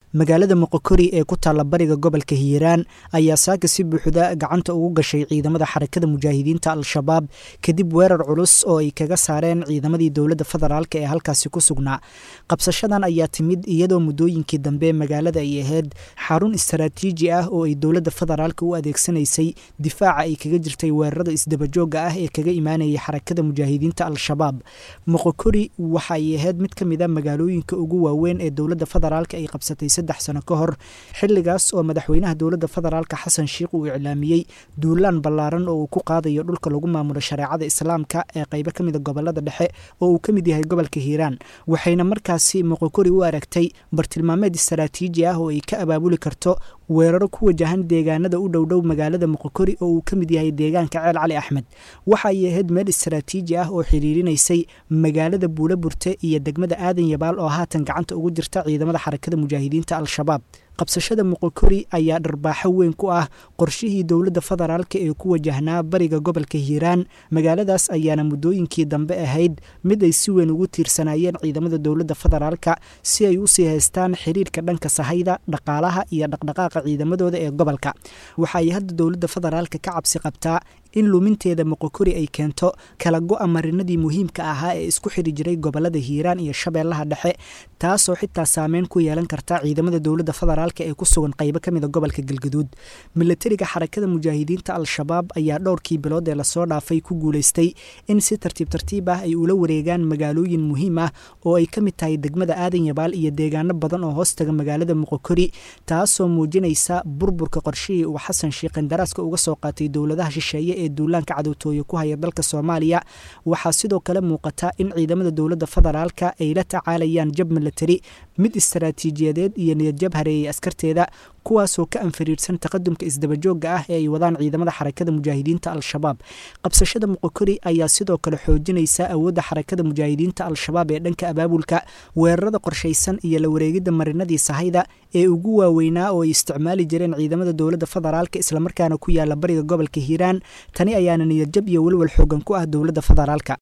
magaalada moqokori ee ku taalla bariga gobolka hiiraan ayaa saaka si buuxda gacanta ugu gashay ciidamada xarakada mujaahidiinta al-shabaab kadib weerar culus oo ay kaga saareen ciidamadii dowladda federaalk ee halkaasi ku sugnaa qabsashadan ayaa timid iyadoo muddooyinkii dambe magaalada ay ahayd xarun istaraatiiji ah oo ay dowladda federaalk u adeegsanaysay difaaca ay kaga jirtay weerarada isdabajooga ah ee kaga imaanayay xarakada mujaahidiinta al-shabaab moqokori waxa ay ahayd mid ka mid a magaalooyinka ugu waaweyn ee dowladda federaalk ay qabsatay saddex sano ka hor xilligaas oo madaxweynaha dowladda federaalk xasan sheikh uu iclaamiyey duulaan ballaaran oo uu ku qaadayo dhulka lagu maamulo shareecada islaamka ee qaybo ka mida gobolada dhexe oo uu ka mid yahay gobolka hiiraan waxayna markaasi moqokori u aragtay bartilmaameed istaraatiiji ah oo ay ka abaabuli karto weeraro ku wajahan deegaanada u dhowdhow magaalada moqokori oo uu ka mid yahay deegaanka ceel cali axmed waxa ay ahayd meel istaraatiiji ah oo xiriirinaysay magaalada buula burte iyo degmada aadan yabaal oo haatan gacanta ugu jirta ciidamada xarakada mujaahidiinta al-shabaab qabsashada moqokori ayaa dharbaaxo weyn ku ah qorshihii dowladda federaalk ee ku wajahnaa bariga gobolka hiiraan magaaladaas ayaana muddooyinkii dambe ahayd mid ay si weyn ugu tiirsanaayeen ciidamada dowladda federaalka si ay usii haystaan xiriirka dhanka sahayda dhaqaalaha iyo dhaqdhaqaaqa ciidamadooda ee gobolka waxa ay hadda dowladda federaalka ka cabsi qabtaa in luminteeda moqokori ay keento kala go-a marinadii muhiimka ahaa ee isku xiri jiray gobolada hiiraan iyo shabeellaha dhexe taasoo xitaa saameyn ku yeelan karta ciidamada dowladda federaalk ee ku sugan qaybo ka mida gobolka galgaduud milatariga xarakada mujaahidiinta al-shabaab ayaa dhowrkii bilood ee lasoo dhaafay ku guulaystay in si tartiib tartiib ah ay ula wareegaan magaalooyin muhiim ah oo ay ka mid tahay degmada aadan yabaal iyo deegaano badan oo hoostaga magaalada moqokori taasoo muujinaysa burburka qorshihii uu xasan sheikh qandaraaska uga soo qaatay dowladaha shisheeye ee duulaanka cadowtooye ku haya dalka soomaaliya waxaa sidoo kale muuqata in ciidamada dowladda federaalka ay la tacaalayaan jab milatari mid istaraatiijiyadeed iyo niyadjab hareeyay askarteeda kuwaasoo ka anfariirsan taqadumka isdabajooga ah ee ay wadaan ciidamada xarakada mujaahidiinta al-shabaab qabsashada moqokori ayaa sidoo kale xoojinaysa awoodda xarakada mujaahidiinta al-shabaab ee dhanka abaabulka weerarada qorshaysan iyo la wareegidda marinadii sahayda ee ugu waaweynaa oo ay isticmaali jireen ciidamada dowladda federaalk islamarkaana ku yaala bariga gobolka hiiraan tani ayaana niyadjab iyo welwal xoogan ku ah dowladda federaalka